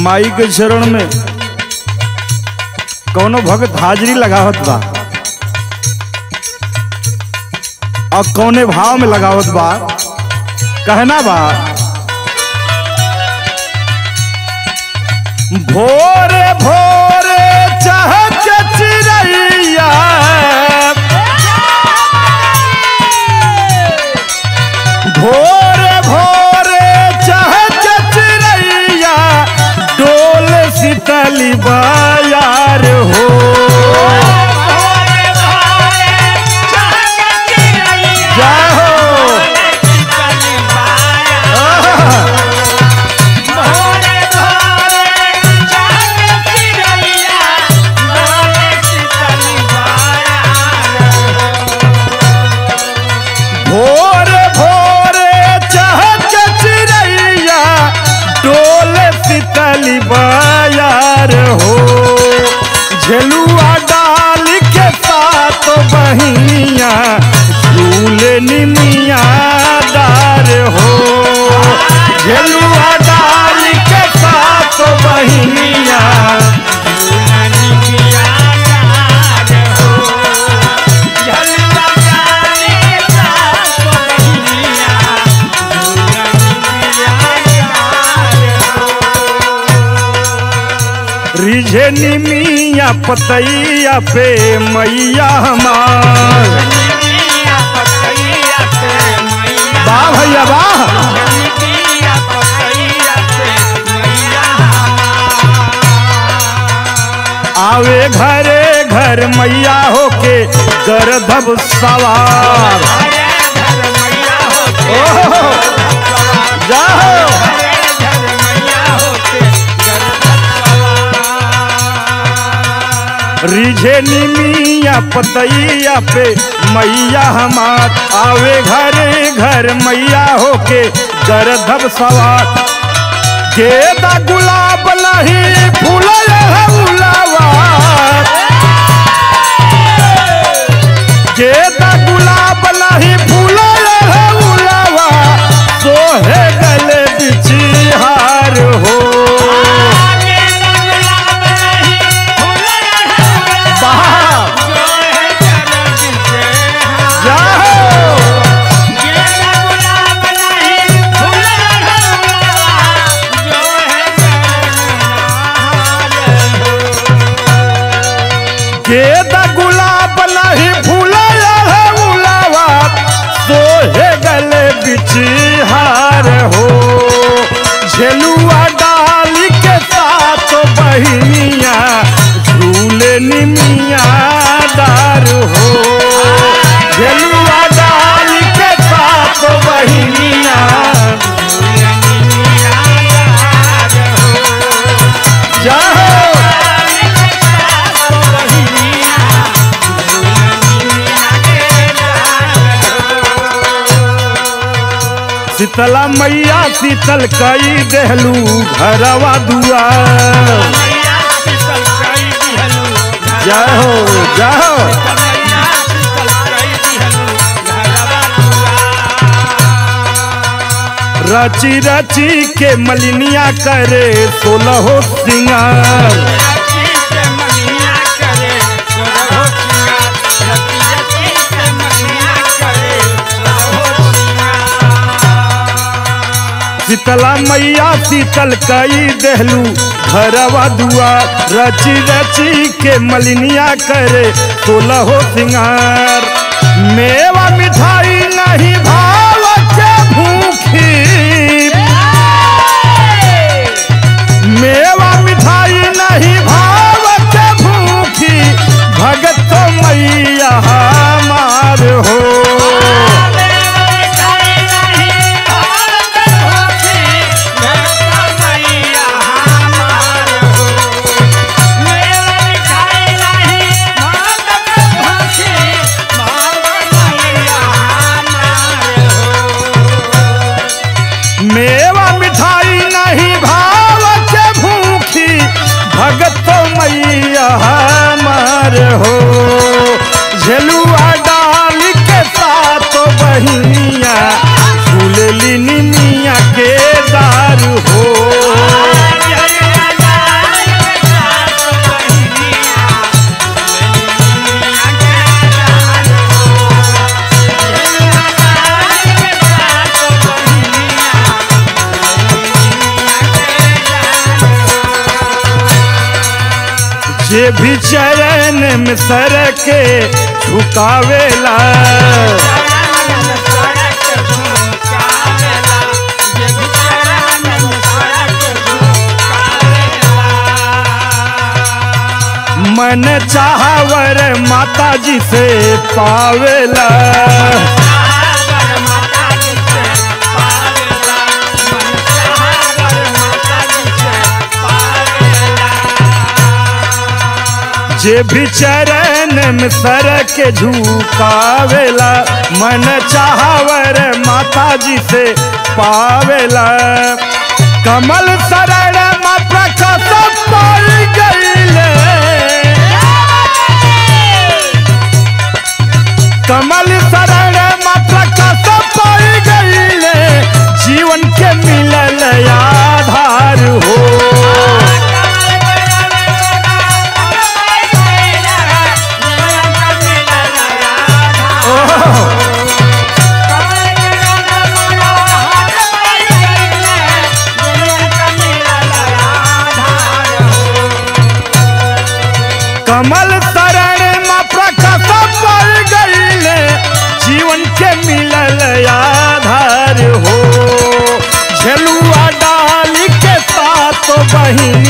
माई के चरण में कौनो भगत हाजिरी लगावत बा और कौने भाव में लगावत बा कहना बा भोरे भोरे चहक चिड़ैया भोरे भोरे चहक चिड़ैया डोल शीतली बायार हो जाहो भोरे भोरे चहक चिड़ैया डोल शीतली बायार हो झेलुआ डाल के साथ बहिनिया झूले निमिया दार हो झेलुआ डाल के साथ बहिनिया रिझे निमिया पतैया पे मैया हमार वाह भैया वाह आवे घरे घर मैया होके गर्दभ सवार ओहो जाओ रिझे निमिया पतैया पे मैया हमार आवे घरे घर मैया होके गर्दभ सवार गेदा गुलाब नहीं फूल उलावा गेदा गुलाब नहीं फूल उलावा सोहे गले बिचिहार हो बाहर जाओ गेदा गुलाब नहीं फूल उलावा सोहे गले बिचिहार हो झेलुआ डाल के साथ बहिनिया झूले निमिया दार हो झेलुआ डाल के साथ बहिनिया जाओ शीतला मैया शीतल कई देहलू घरवा दुआर जय हो जय हो रची रची के मलिनिया करे सोलहो सिंगार शीतला मैया शीतल कई देहलू घरवा दुआ रची रची के मलिनिया करे सोलहो सिंगार मेवा मिठाई नहीं भाव के भूखी मेवा मिठाई नहीं भाव के भूखी भगत मैया हमार हो चरण में सर के झुकावेला मन चाहवर माता जी से पावेला जे भी चरण में सर के झुकावेला मन चाहवर माता जी से पावेला कमल शरण माता का सब पाई गईले कमल शरण माता का सब पाई गईले जीवन के मिलल आधार हो कमल शरण में प्रकाश पड़ गईले जीवन के मिलल आधार हो झलुआ डाल के साथ बहिनी